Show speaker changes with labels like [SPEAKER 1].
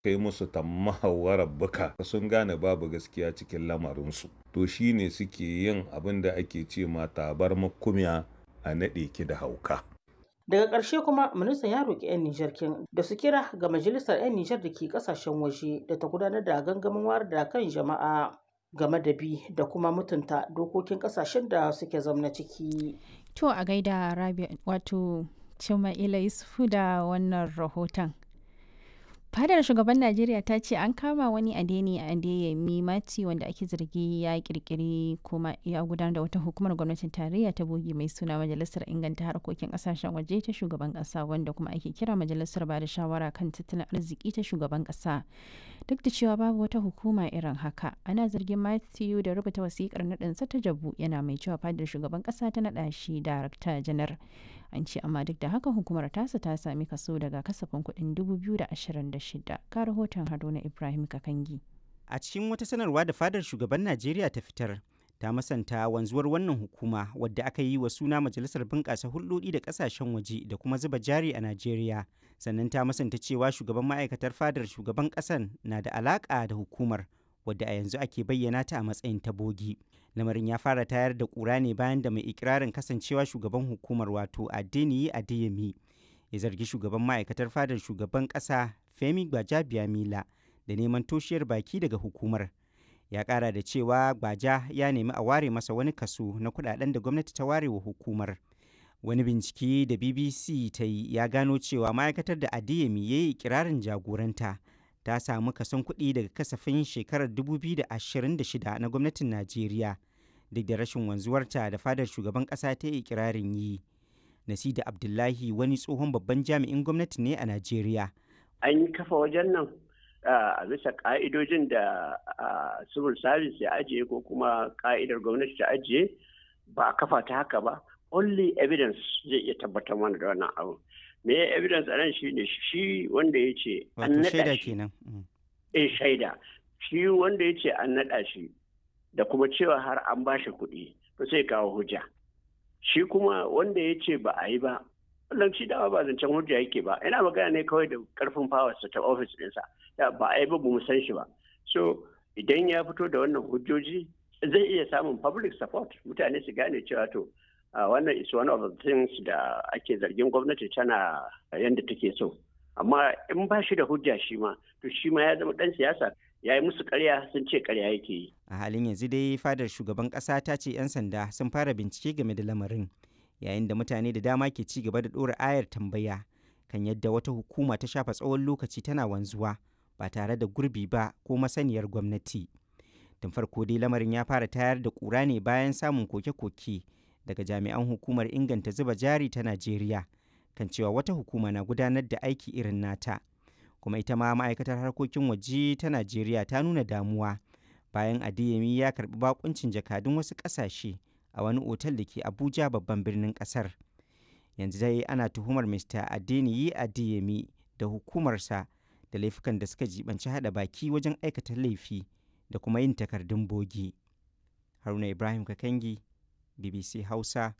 [SPEAKER 1] kai musu tammahawarar buka sun gane babu gaskiya cikin lamarinsu to shine suke yin abin da ake ce ma tabar makumiya a naɗe ki da hauka
[SPEAKER 2] daga ƙarshe kuma ministan ya roƙi 'yan nijar kin da su kira ga majalisar 'yan nijar da ke ƙasashen waje da ta gudanar da gangamin wayar da kan jama'a game da bi da kuma mutunta dokokin ƙasashen da suke zamna ciki
[SPEAKER 3] to a gaida rabi wato Cima'ila Yusufu da wannan rahoton. Fadar shugaban Najeriya ta ce an kama wani adeni a Adeyemi Mati wanda ake zargi ya kirkiri kuma ya gudanar da wata hukumar gwamnatin tarayya ta bogi mai suna Majalisar Inganta Harkokin Kasashen Waje ta shugaban kasa wanda kuma ake kira Majalisar Bada Shawara kan Tattalin Arziki ta shugaban kasa. Duk da cewa babu wata hukuma irin haka, ana zargin Matthew da rubuta wasikar naɗinsa ta jabu yana mai cewa fadar shugaban kasa ta naɗa shi darakta janar. an ce amma duk da haka hukumar tasa ta sami kaso daga kasafin kuɗin 2026 ka rahoton haruna ibrahim kakangi
[SPEAKER 4] a cikin wata sanarwa da fadar shugaban najeriya ta fitar ta masanta wanzuwar wannan hukuma wadda aka yi wa suna majalisar bunƙasa hulɗoɗi da ƙasashen waje da kuma zuba jari a najeriya sannan ta masanta cewa shugaban ma'aikatar fadar shugaban ƙasan na da alaƙa da hukumar wadda a yanzu ake bayyana ta a matsayin ta bogi lamarin ya fara tayar da ƙura ne bayan da mai ikirarin kasancewa shugaban hukumar wato adeniyi adeyemi ya zargi shugaban ma'aikatar fadar shugaban ƙasa femi gbaja-biamila da neman toshiyar baki daga hukumar ya ƙara da cewa gbaja ya nemi a ware masa wani kaso na kuɗaɗen da gwamnati ta ware wa hukumar wani bincike da bbc ta yi ya gano cewa ma'aikatar da adeyemi ya yi ikirarin jagoranta ta samu kason kuɗi daga kasafin shekarar 2026 na gwamnatin Najeriya duk da rashin wanzuwarta da fadar shugaban ƙasa ta yi ikirarin yi. Nasida Abdullahi wani tsohon babban jami'in gwamnati ne a Najeriya.
[SPEAKER 5] An yi kafa wajen nan a bisa ƙa'idojin da civil service ya ajiye ko kuma ƙa'idar gwamnati ta ajiye ba a kafa ta haka ba. Only evidence zai iya tabbatar mana da wannan abu. me ya evidence a nan shi ne shi wanda ya ce an naɗa shi eh shaida shi wanda ya ce an naɗa shi da kuma cewa har an ba shi kuɗi to sai kawo hujja shi kuma wanda ya ce ba a yi ba wannan shi dama ba zancen hujja yake ba ina magana ne kawai da karfin fawarsa ta ofis ɗinsa ba a yi ba mu san shi ba so idan ya fito da wannan hujjoji zai iya samun public support mutane su gane cewa to Uh, wannan is one of the things da ake zargin gwamnati tana yadda take so amma in ba shi da hujja shi ma to shi ma ya zama dan siyasa ya yi musu karya sun ce karya yake yi
[SPEAKER 4] a halin yanzu dai fadar shugaban kasa ta ce 'yan sanda sun fara bincike game da lamarin yayin da mutane da dama ke ci gaba da ɗora ayar tambaya kan yadda wata hukuma ta shafa tsawon lokaci tana wanzuwa ba tare da gurbi ba ko masaniyar gwamnati tun farko dai lamarin ya fara tayar da ƙura ne bayan samun koke-koke daga jami'an hukumar inganta zuba jari ta Najeriya kan cewa wata hukuma na gudanar da aiki irin nata. Kuma ita ma ma'aikatar harkokin waje ta Najeriya ta nuna damuwa bayan Adeyemi ya karbi bakuncin jakadun wasu ƙasashe a wani otal da ke Abuja babban birnin ƙasar. Yanzu dai ana tuhumar Mr. Adeniyi Adeyemi da hukumarsa da laifukan da suka jibanci hada baki wajen aikata laifi da kuma yin takardun bogi. Haruna Ibrahim Kakangi BBC Hausa